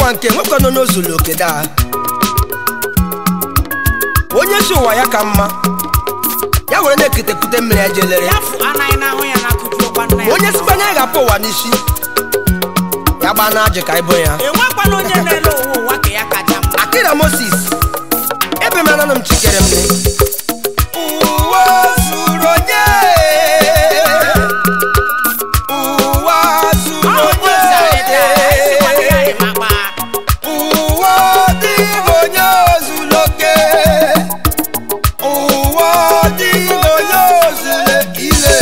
ụwa nke nwoke nọ n'ozulu oke daa onye si ụwa ya ka mma ya were na-ekutepute mmiri ya jelere ya fụ anaghị n'ahụ ya na-akụjuokwa nna ya onye sikwa na ịghapụ ụwa n'isi ya gbaa na ajị ka ịbụ ya enwekwana onye na-ele ụwa ụwa ka ya kacha mma akira moses ebe m ananụ m chikere m ụwa zuru onye ụwa zuru ọ bụ ose anyị tara, anyị sikwana ya onye dị makpa. ụwa dịghị onye ozuloke ụwa dịghị onye ozule ile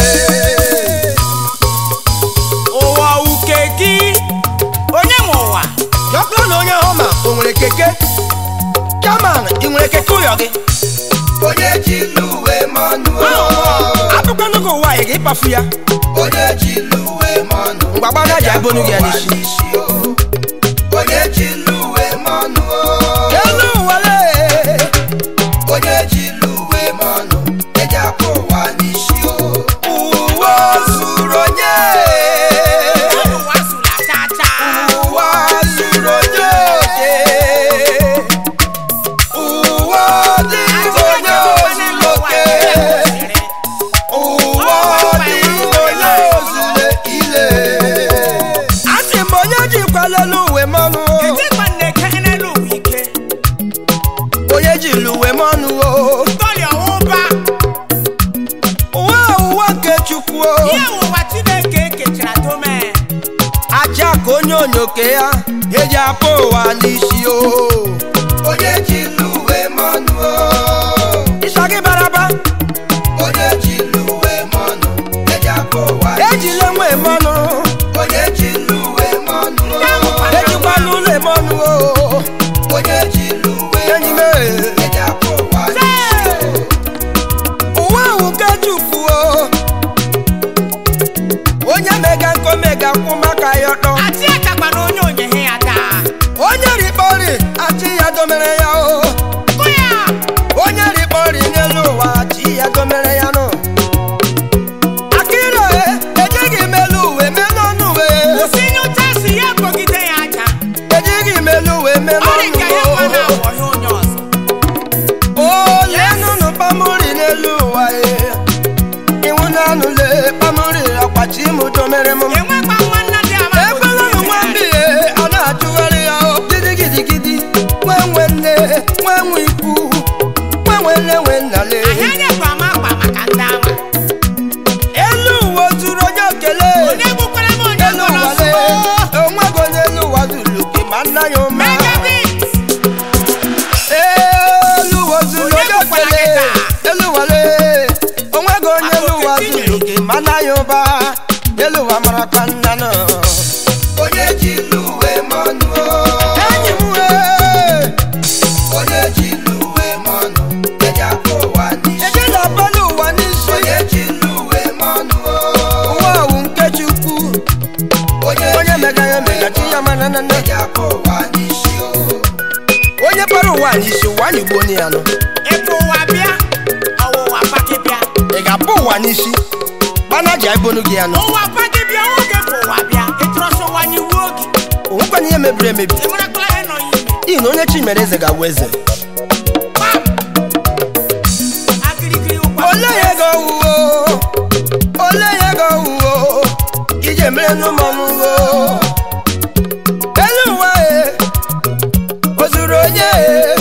ụwa uke gị onye nwe ụwa jọkụrụ na onye ahụ ma o nwere keke chairman ị nwere keke ụyọ gị onye ji luwe mọnụ abụkwanụ gị ụwa ị ga-ịkpafu ya onye ji luwe mọnụ mgbagbaga ji abụnụ gị ya n'isi n'isi o onye ji luwe mọnụ elu ụwa lee onye ji luwe mọnụ eji akpụ ụwa n'isi o ụwa zuru onye ụwa zụla chacha ụwa zuru onye oke ụwa dịghị onye ozuloke ụwa dịghị onye ozule ile asị m onye jikwala elu uwe mmanụ Etikwa nneke n'elu ụwa ike onye jiri uwe mmanụ o tọrịa ụba ụwa ụwa nke chukwu o ihe ụwa Chineke ekechara dome aja ka onye onyoke ya eji apụ ụwa n'isi o onye ji luwe mọnụ ịsa gị baraba onye ji luwe mọnụ eji akpụ ụwa ejila nwe mmanụ onye ji luwe mọnụ ejikwala ụlọ mmanụ o onye ji luwe enyi m mọnụ e. eji akpụ ụwa n'isi o ụwa ahụ nke chukwu o onye mega nkọ mega kwụ maka ya ọtọ Achị akakwa na onye onyehe ya taa onye rikpọri achị ya domere ya o kụ ya onye rikpọri n'elu ụwa achị ya domere ya nụ akịrị ejighị m elu uwe mee n'ọnụ uwe kwụsị nyocha si ya kpọgide ya aja ejighị m elu uwe mee ọ dị ka ya n'ọnụ kwa uwe na-awọghị onye ọzọ olenụnụ kpamuri n'elu ụwa e iwu na-anụle kpamuri ọkpachi m domere m enwekwa nwanna dị ama ekwela nụ nwa mbie a na-achụgharị ya o gidigidigidi nwe nwe nne nwe nwe ikwu nwe nwe nne nwe nnale ahịa nyekwa ama akpa maka ndị ama elu ụwa zuru onye okele onye gbukwara m onye elu gwọrọ ụwa le nsogbu onwego onye elu ụwa zuru gị ma nna ya ụma megabit elu ụwa zuru Onye onye gbukwara okele gị taa? elu ụwa le onwego onye elu ụwa Akụ zuru oketinyere. gị ma nna ya ụba elu ụwa marakwa nna nọ onye ji luwe mọnụ enyi m wee onye ji luwe mọnụ eji akpụ ụwa n'isi ejela abalị ụwa n'isi onye ji luwe mọnụ ụwa awụ nke chukwu onye mega ya mega chi ya mana na na eji akpụ ụwa n'isi o onye kpara ụwa n'isi ụwa anyị gbuo ya nọ ịpụ ụwa bịa ọwụwa paki bịa ị ga-apụ ụwa n'isi gbana ji ebonu gị ya nọ ụwa paki bịa oge bụ ụwa bịa ịtụrọsị ụwa n'iwu oge onwekwana ihe mebiri emebi enwerekwala ihe nọ ya ime n'ihi na onye chi mere eze ga-awụ eze Bam! Agirigiri ụkwa ole ya ego owuwo ole ya ego owuwo ije mere n'ụmọnụ uwo elu ụwa e o zuru onye e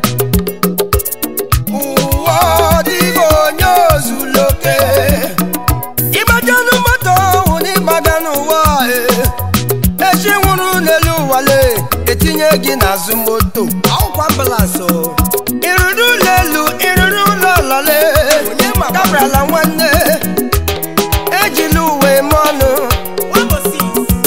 ụwa ọ dịghị onye ozuloke ịgbajanụ moto ọhụ n'ịgbaga n'ụwa e echi nwụrụ n'elu ụwa le etinye gị n'azụ moto ọkwa ambulans o ịrụrụ ụlọ elu ịrụrụ ụlọ ọlọle kabrala nwanne ejila uwe eme ọnụ Wabosi.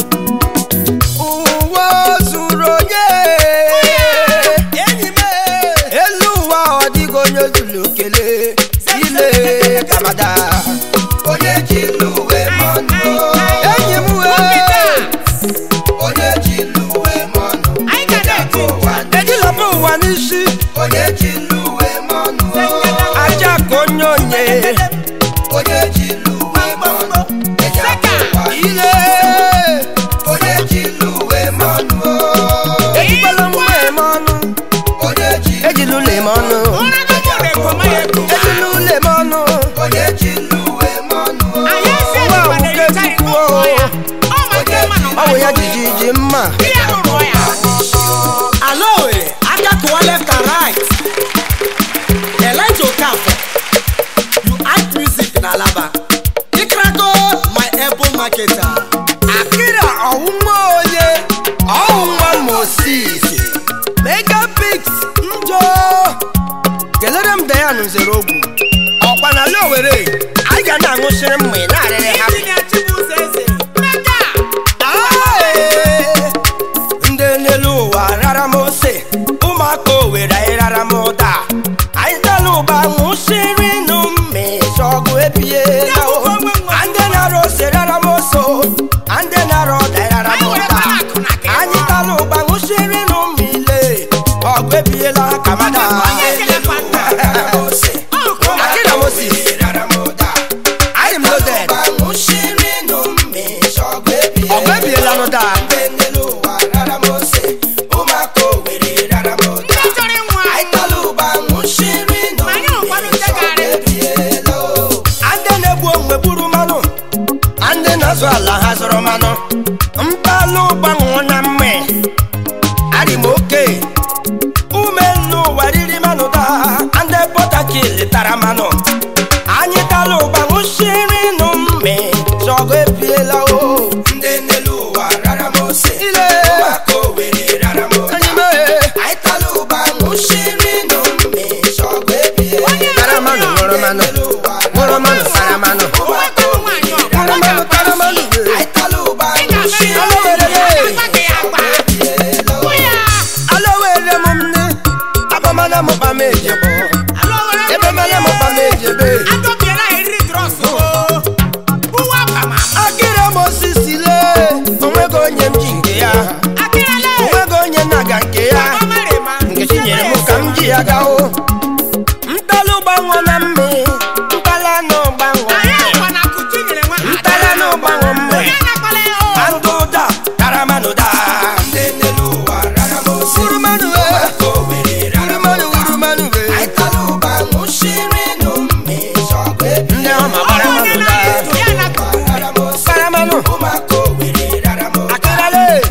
ụwa zuru onye enyi m elu ụwa ọ dịghị onye zuru okele ile kabada onye ji luwe mọnụ enyi m wee onye ji luwe mọnụ Anyị ga na-eti ụwa ejilapụ ụwa n'isi onye ji luwe mọnụ aja ka onye onye mma Ihe rụrụ ya. Aloe, aka kụwa left and right. Elijah Okafor, you act music na Alaba. Ikrako, my able marketer. akịra ọwụwa onye ọwụwa moses megapix njọ kelere m dayan nzere ogwu ọkwa na ala owere anyị ga na-aṅụsịrị mma ị na-arịrị ha Injinia Chibuzo Eze, Mega. Ae! ndị n'elu ụwa rara m ose ụmụaka owere anyị rara m ụda anyị tala ụba ṅụsịrị nụ mmezi ọgụ ebie ndị nara ose rara m oso ndị nara ọda rara m ụda anyị tala ụba ṅụsịrị nụ mmile ọgụ ebiela kamada Akira Moses. anyị m loaded ọgụ ebiela n'ụda Ndị chọrọ ịnwụ anwụ. ndị na-egbu onwe gburu mmanụ ndị na-azụ ala ha zụrụ mmanụ mbalụ gbanwụ na mme arị m oke ume n'ụwa riri mmanụ taa ndị pọtakil tara mmanụ anyị tala ụgba ṅụsịrị nụ mme zọgụ ebiela o ile anyị mee tara mmanụ ṅụrụ mmanụ ṅụrụ mmanụ tara mmanụ Nwata bụ nwaanyị ọgụ, ṅụrụ mmanụ tara mmanụ ị ga-ama ihe ọ na-agbaghị agba. Hụ ya. ala were m nne abamana m kpa m ejebo Alo, were m ebe mana m kpa m ejebe Adọbiela eriri drọs o. Ụwa kwa ma. akịrị m osisi lee onwego onye m ji nke ya Akịrịla e. onwego onye na-aga nke ya Ọ mara ịma. nkechi nyere m ka m ji ya gawo ntalụ gbanwe na mme ntala na ụgbanwe Anyị akwa na kutu nyere nwa ha. ntala na ụgbanwe mme Onye na-akpala ya o. andụ da taramanụ da urumanụ e urumanụ urumanụ e ndị ọma gbara Onye mmanụ da na-eto ya na kutu. taramanụ akịrịla e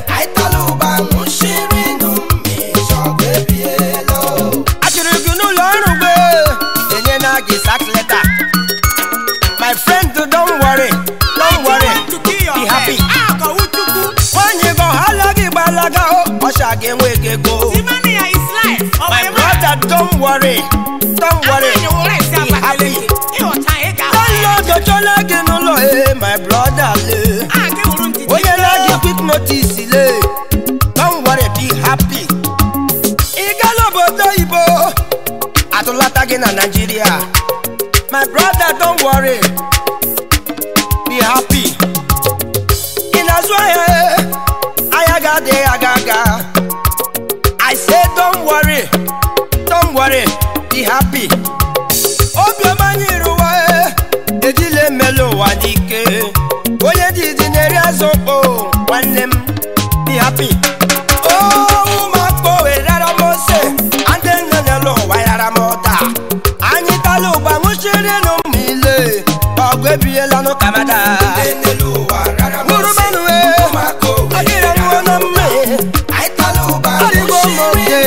achịrị gị n'ụlọ ọrụ gbe enye na gị sak leta my friend don't worry don't worry To kill your be happy head. Ah, ka Uchukwu. nwanyị gị ọhala gị gbalaga o ọcha gị enwe gị ego Simani ya is life. Ọ my bụ ịma. brother don't worry don't worry Anyị wụrụ esi be happy Abakaliki. Ịghọta ị ga-ahụ landlord ọchọla gị n'ụlọ e my brother le Ah, gị wụrụ ndidi. onye na gị quick notice le don't worry be happy ị gala obodo oyibo atụlata gị na naijiria my brother don't worry be happy ị na-azụ ahịa e, ahịa ga-adịghị aga aga i say don't worry don't worry be happy obiọma anyị rụwa e, ejila emela ụwa n'ike onye dịdị na-eri azụ okpo nwanne m be happy ụmụakpọ werara m ose ndị nne n'elu ụwa yara m ụda anyị tala ụgba ṅụchiri nụ mma ile ọgụ ebiela nụ kamada Urumanụ e, adịrị m na mme adịgo m oke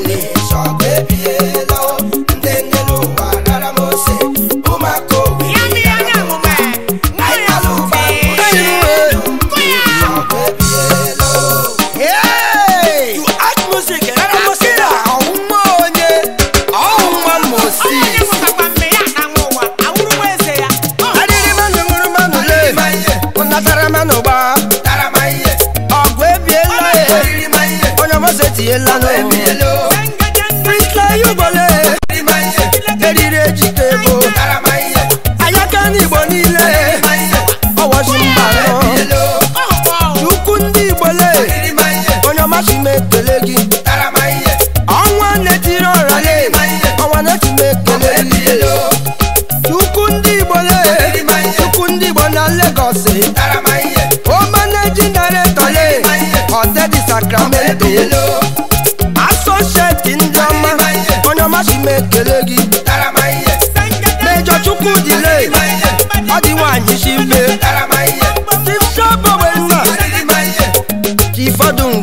Ya mmiri anya amụma e. Nwa ya mfe. Nkụ ya. Hey! You act music, era musira, ọhụma onye, ọhụma Onye mosi. mụtakwa mme ya na nwa ụwa. Awụrụwa eze ya. Ọ. Adịrị mmanụ ṅụrụ mmanụ le, ụnatara mmanụ gba, ọgụ ebiela e, onye ọmọsọ etinyela n'obi. Jenga, jenga. Prisla Yugbole, eriri ejike ebo, ayaka n'Igbo niile, ọwọchi mba nọ. Ọ bụ ọwụ. Ukwu ndị Igbo le, onye ọmachi m ekele gị. Ọnwa na-etiri ọra le, ọnwa na-eti m ekele gị. Chukwu ndị Igbo le, Chukwu ndị Igbo na Lagos. O managing director le, Ọdẹdị Sacramento. Associate ndị ọma, onye ọmachi m ekele gị. Mejọ Chukwu dị le, ọ dị nwaanyị si mbe. Chief Shobo Wenna, Chief Ọdụ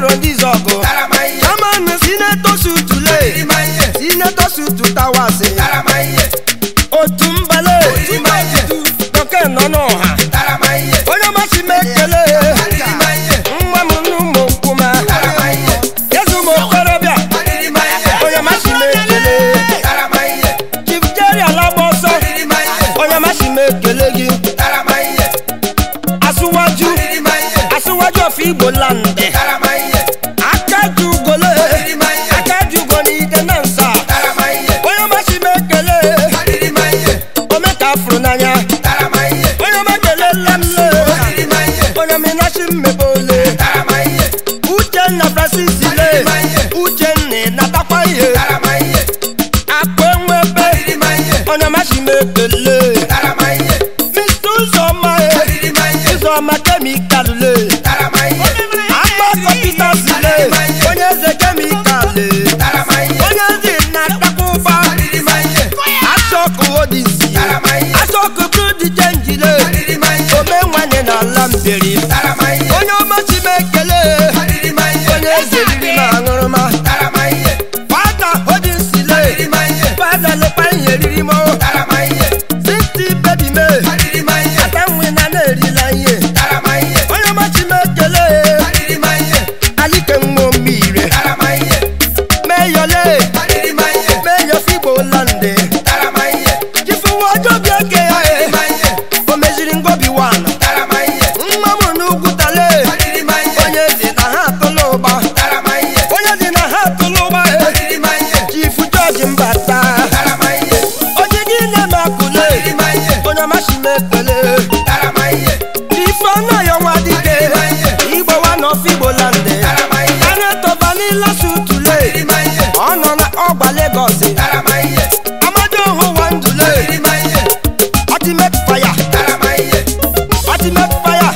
iro ndị zọgụ chairman senator sutule senator sutu tawasị otu mbale dọke nọ n'ọha onye masị m ekele nwa m n'ụmụ nkwụma yezu m okorobịa onye masị m ekele chief jerry alagba ọsọ onye masị m ekele gị asụwaju asụwaju of igbo landị aka ji ugole aka ji ugo n'ide na nsa onye masị m ekele ome ka afụrụ n'anya onye m ekele lemle onye m ịnachi mmebe ole uchenna francis le uchenna natakwa ihe akpa enwebe onye masị m ekele mr ụzọma e ụzọma kemikal le akpọkọ peters le onye eze kemikal le onye ezi na-atakwa ụba asọkụ odisi asọkụ brudi chenjile ome nwanyị na ala mberi onye ọmachi m ekele onye eze riri m aṅụrụma fada hodinsile fada lekwa ihe riri m sinti bebi me ata nwe na na-erila ihe onye ọmachi m ekele alike nwa mmire meyọle meyọ figbo lande chifuwa ọjọ bi eke ya e o meziri ngobi wan nwa m n'ugwu tale onye ezi na ha atụla ụba onye ezi na ha atụla ụba e chifu jọji mbata onye gị na-eme akụle onye ọmachi m ekele chifu anaghị ọnwa dike igbo wa n'ofe igbo lande anetọbanila sutule ọ nọ na ọgba legọs amadi ohu wa ndule ultimate fire ultimate fire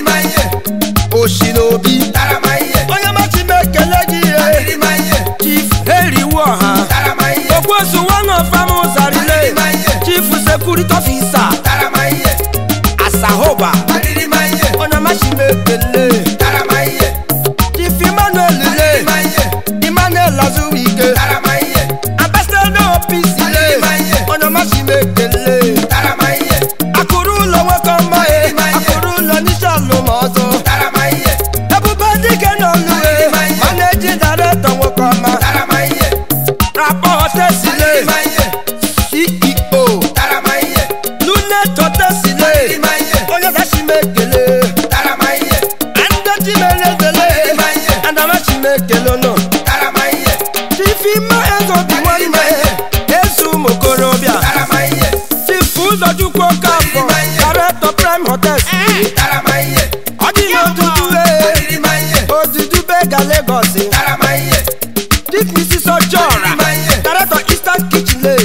oshi n'obi onye machi m ekele gị ihe chief eriwu ọha okwesu one of am zarile chief security officer asahoba onye machi m ekele chief emmanuel le emmanuel azuwike ambassador opc le onye machi m ekele akụrụ ụlọ nwoke ọma e akụrụ ụlọ n'isi alụm ọzọ ebube dike n'ọlụ e maneji daretọ nwoke ọma rapọ hotesile ceo lunet hotesile onye dachi m ekele andechi m elezele andamachi m ekele nọ chifima ezobi nwanne ezu ụmụ okorobịa chifu ụzọchukwu okafọ daretọ prime hotels ọ dị n'odudu e odudu bega Lagos chief mrs ojora daretọ eastern kitchen le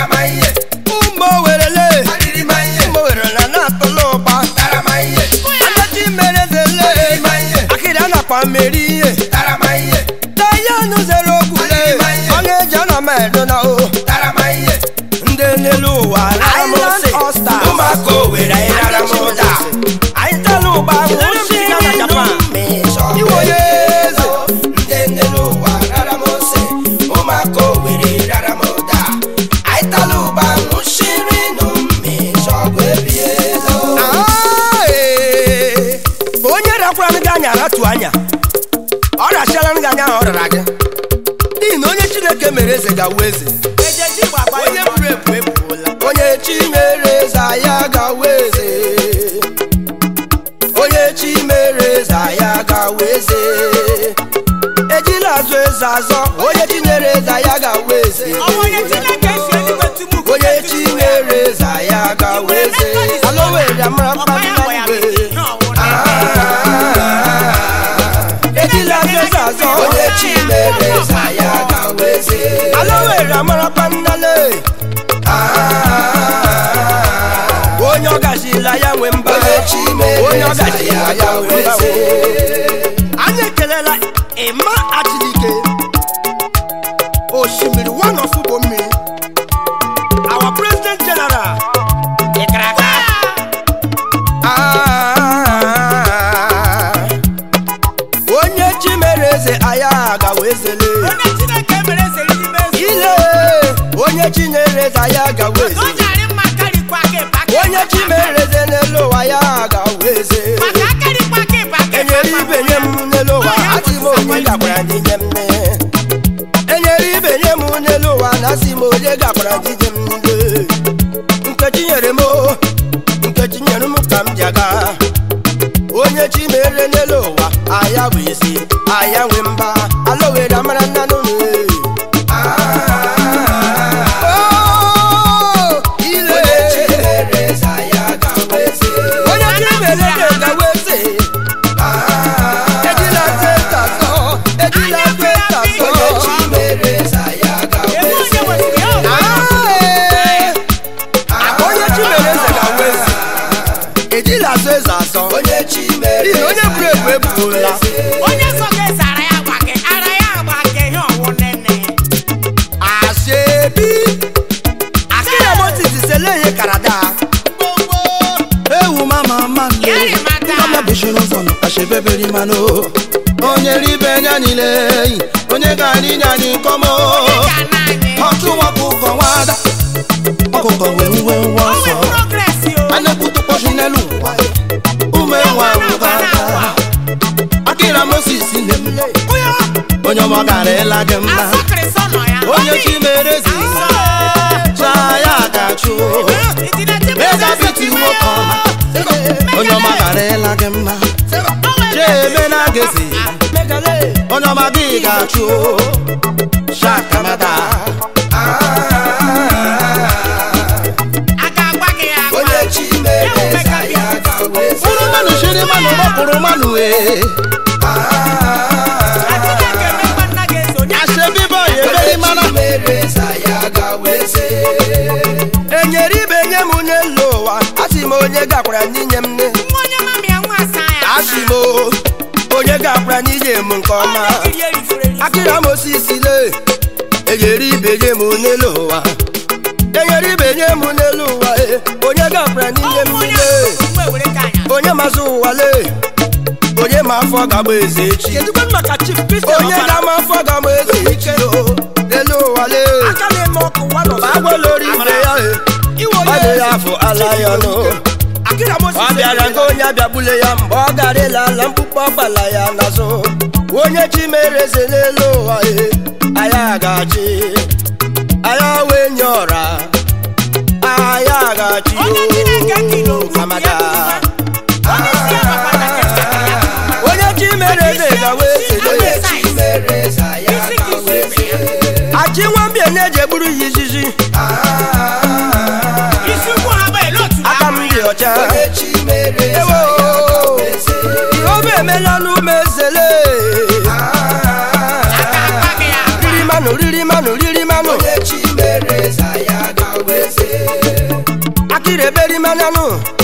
ụmụ owerele ụmụ owere na na-atụla ụba anachi merezele akịrị a na-akpa mmeri ihe dayan zere okwule ọ na-eji ana m edo na o ndị n'elu ụwa island ọsta ụmụaka owere anyị rara m ụda anyị tela ụgba nwụchi na na japan iwe onye eze ndị nne n'ụwa rara m ose ụmụaka owere rara m ụda anyị tala ụba nwụchiri nụ mmịcha ọgụ ebiela Ah, ee. onye rakwara m gị anya ratu anya ọ rachiala m gị anya ahụ ọ rara gị n'ihi na onye chineke mere eze gawa eze onye buru ebu ebuola onye chi mere eze ya gawa eze onye chi mere eze ya gawa eze ejila azụ eze azọ onye chi nyere eze ya gawa eze onye chi mere eze ya gawa eze alowere amara mkpamkpamgbe ejila azụ eze azọ onye chi mere eze ya gawa eze alowere amara kpamnale onye ọ gazila ya nwe mba onye chi mere onye ọ eze gazila ya ya gawa nwe mba eze anyị ekelela ịma achilike osimiri one of ugbo mmiri our president general ịkaraka Ah, onye onye chi mere eze aya gawa ezele onye chineke mere eze n'ime eze ile onye chi nyere eze aya gawa eze onye arị mma karịkwa aka ịba aka onye chi mere eze n'elu ụwa ya gawa eze maka akarịkwa aka ịba aka enyere ibe nye m n'elu ụwa asị m onye gakwara ndị nye m nne enyere ibe nye m n'elu ụwa na asị m onye gakwara ndị nye m nne nkechi nyere m o, nkechi nyere m ka m ji aga onye chi mere n'elu ụwa aya bụ isi aya nwe mba ala were amara nna n'ụlọ ile onye chi mere eze ya gawa eze onye chi mere ga-egawe eze ejila teta sọ ejila teta sọ onye chi mere eze ya gawa ebe onye eze nwesịrị ya ụwa onye chi mere eze gawa eze ejila asọ eze asọ onye chi mere n'ihi onye buru ebu ebuola onye sọ ga eze ara ya agba gị ara ya agba gị ihe ọwụ nene asebi akira moses sele ihe karada ewu mama mmanụ Yari mata. mama bishiri ụzọ nọ ashebeberi mmanụ onye ribe nya niile onye ga-anyị nye anyị nkọmọ ga na anyị ọtụ ọkụkọ nwada ọkụkọ wee nwe nwa o nwee ọsọ progress o a na-ekwutụkpọchi n'elu ụwa ume nwa ngwada akịra moses na-emule onye ọma gara ịla gị mma asọkịrịsọ nọ ya onye chi mere ezi chaa ya ga-achụ eze biti nwoke ọma onye ọma gara ịla gị mma cheme na gezi onye ọma gị ga-achụ shakamada a ga-agwa gị ya agwa onye chi mere eze ya gawa eze fụrụ mmanụ shiri mmanụ rọpụrụ mmanụ ee Chineke emekwa nna gị eze onye ashebi bọyị eberi mana chi mere eze ya gawa eze enyere ibe nye m n'elu ụwa asị m onye gakwara n'inye m nne nwa onye mami ya nwa asa ya asị m o, onye gakwara n'inye m nke ọma onye jiri erifuru erifu akịra moses le enyere ibe nye m n'elu ụwa enyere ibe nye m n'elu ụwa e, onye gakwara n'inye m onye nne mgbe were ka anya onye mazụ ụwa le onye ma afọ gagba eze echi onye ga-ama afọ gagba eze echi o n'elu ụwa le ma agwalori ibe ya e ọ dị ya afọ ala ya ọnụ ọ bịara nke onye abịagbule ya mgbe ọ gara ịla ala mkpụkpọ ọgbala ya n'azụ onye chi mere eze n'elu ụwa e anya ga-achị anya wee nye ọra anya ga-achị onye Chineke kiri o okwu ya kamada onye isi ya gbakwana ka esi ya onye chi mere eze gawa eze onye chi mere eze ya isi ka gawa isi eze ibe ya achị nwambie na-eji egburu ya izizi isi ukwu ha bụ ele otu aka m dị ọcha onye chi mere eze ewo ya gawa eze jehova emela n'ume ezele aka agwa gị ya agwa riri manụ riri manụ riri manụ onye chi mere eze ya gawa eze akịrị eberi mananụ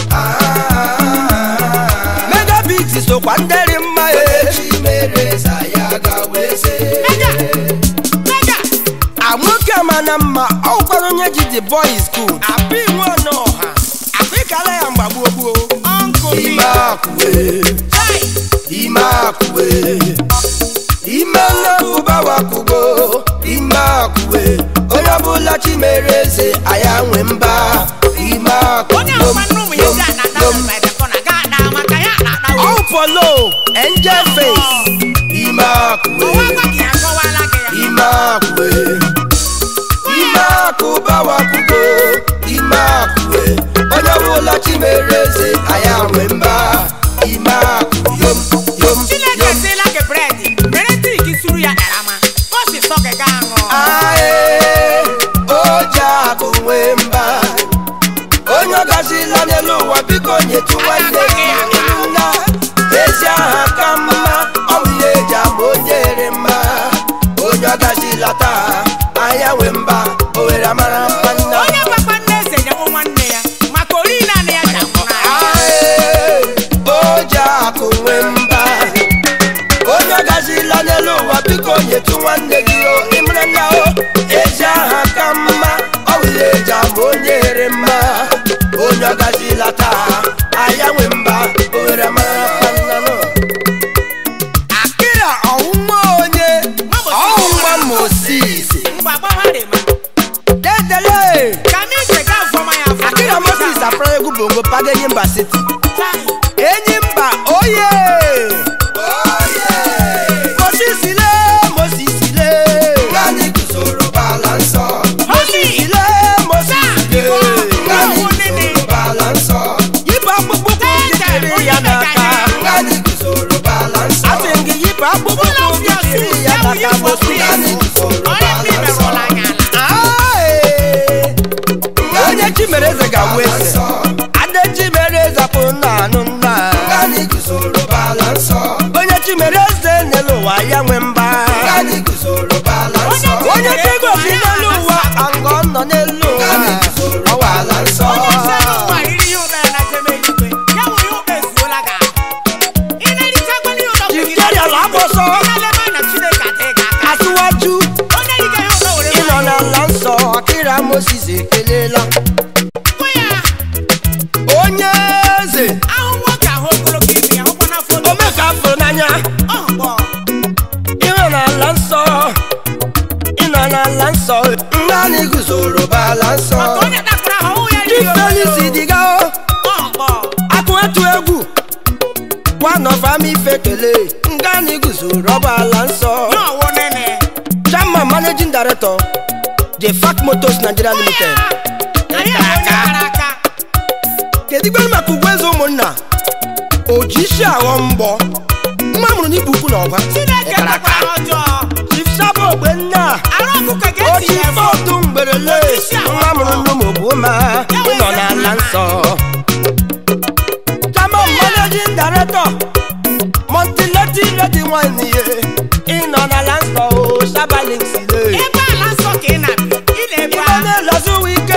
megabit sokwa nderi mma onye e chi mere eze ya gawa eze mega mega nwoke amana mma ọ gwara onye ji the boys good abụ nwe ọnụ ọha akụ ịkala ya mgbagbuo gbuo ọnkụ mi ime akwụwe chai ime akwụwe ime nnapụba wakwugo ime akwụwe onye ọbụla chi mere eze aya nwe mba ime onye akwa nne ụmụ ya ji anata mba ebe kọ na ga ada maka ya na-ata All for low, angel face. Ime akwụwe, ọwa gwa gị ya akọwala gị ya ime akwụwe, ime akụ bawakwugo, ime akwụwe. Onye ọbụla chi mere eze, aya nwe mba. Ime akụ yom yom Chineke yom. sịla gị bredị mere trik suru ya karama ka o si sọ gị gaa ṅụọ Ae, oji akụ nwe mba. Onye ọ gazila n'elu ụwa biko nyetụ nwanne gị nna. Ezi aha ka mma, ọ bụ ihe eji ama onye ere mma. Onye ọ gazila taa, anya nwe mba, o were amara mma nna. onye gwakwa nne eze nyewo nwanne ya maka ori naanị ya ji akwụ na ya Ae, oji akụ nwe mba. Onye ọ gazila n'elu ụwa biko nyetụ nwanne gị o ịmara na o ezi aha ka mma ọ bụ ihe eji ama onye ere mma onye ọ gazila taa anya nwe mba o were mara mma nna nụ akịra safra egwu bongo paga enyi mba city enyi mba oye mosisile mosisile Ngani guzoro bala nsọ. mosisile mosisile Ngani guzoro bala nsọ. yipụ akpụkpọ ụkwụ gị jiri ya n'aka Ngani guzoro bala nsọ. asị m gị yipụ akpụkpọ ụkwụ gị jiri ya n'aka mosi Ngani guzoro bala nsọ. Ae. onye chimere eze ga-awụ eze ade chimere eze bụ nna anụ nna Ngani guzoro bala nsọ. onye chimere eze n'elu ụwa ya nwe mba Ngani guzoro bala nsọ. onye chigosi n'elu ụwa angọ nọ n'elu ụwa Ngani guzoro bala nsọ. jikerial agbọsọ atụwaju ịnọ n'ala nsọ akịra moses ekelela onye eze ome ka fụrụ n'anya ịnọ n'ala nsọ ịnọ n'ala nsọ Ngani guzoro bala nsọ. chifelis diga akụ etu egwu wanọfam ife kele ngani guzoro ọbala nsọ chairman managing director the fact motors nigeria limited kedu igbe maka ugwu eze ụmụnna oji isi aghọ mgbọ nwa mụrụ n'ibu ukwu na ọba chief sabo ogbenna oji fọdụ mgberele nwa mụrụ n'ụmụ ma ịnọ n'ala nsọ chairman managing director montileti lady wine ye ịnọ n'ala nsọ o sabalixile ibe na-elozu ike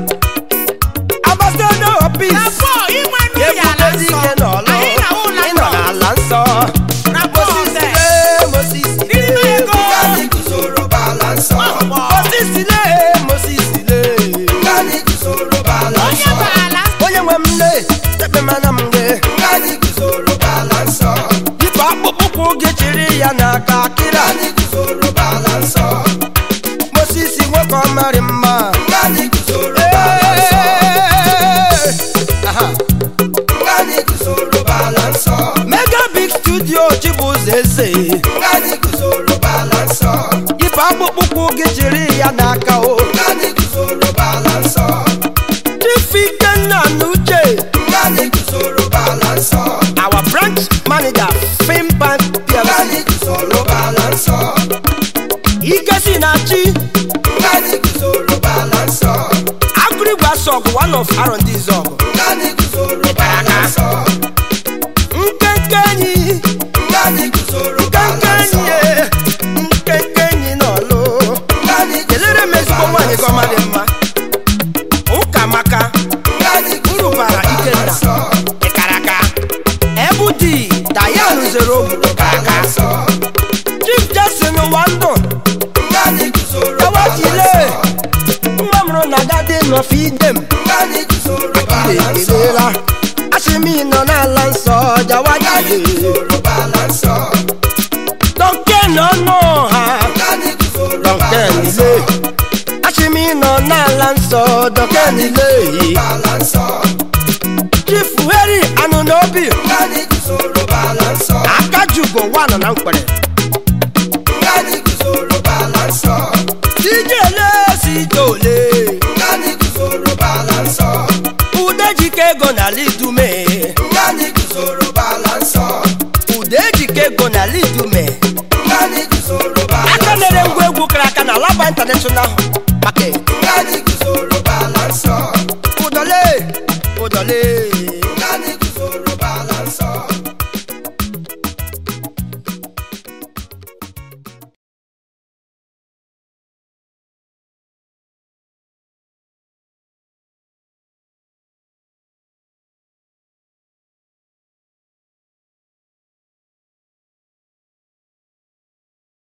ambassador of peace ebube dike n'ọlụ ịnọ n'ala nsọ mosisile mosisile Ngani guzoro bala nsọ. mosisile mosisile Ngani guzoro bala nsọ. onye nwe m nne ekpemana m nne Ngani guzoro bala nsọ. yipụ akpụkpọ ụkwụ gị chiri ya n'aka akịra Ngani guzoro bala nsọ. mosisi nwoke ọmarị mma Ngani guzoro bala nsọ. Ee! Aha. Ngani guzoro bala nsọ. mega big studio chibụzọ eze Ngani guzoro bala nsọ. yipụ akpụkpọ ụkwụ gị chiri ya n'aka o Ngani guzoro bala nsọ. chifikenna na uche Ngani guzoro bala nsọ. our branch manager fimpan plc Ngani guzoro bala nsọ. ikesi na chi Ngani guzoro bala nsọ. agụrigwa sọgụ one of r&d zọgụ Ngani guzoro bala nsọ. nkenke enyi Ngani guzoro nkenke bala enyi nsọ. ye, nkenke enyi n'ọlụ Ngani kelere m ezigbo guzoro nwaanyị bala gọma dị nsọ. mma ụka maka Ngani uru guzoro bara bala ikenna nsọ. ịkaraka ebudi dayan zero bala nsọ. chief jason wando Ngani guzoro bala kawachile nsọ. nwa mụrụ na gadi nọfidem Ngani guzoro bala nsọ. ekelela asịmi nọ n'ala nsọ Ngani jawajile guzoro bala nsọ. dọke n'ọnụ ha Ngani guzoro dọke bala nsọ. nile asịmi nọ n'ala nsọ dọke nile Bala nsọ. chief heri anụ n'obi Ngani guzoro bala nsọ. akajugo wanọ na mkpere Ngani guzoro bala nsọ. tijele si tole Ngani guzoro bala nsọ. udejike ego na lidume Ngani guzoro bala nsọ. udejike ego na lidume Ngani guzoro bala aka nsọ. mere ngwa egwu kara aka na laba international market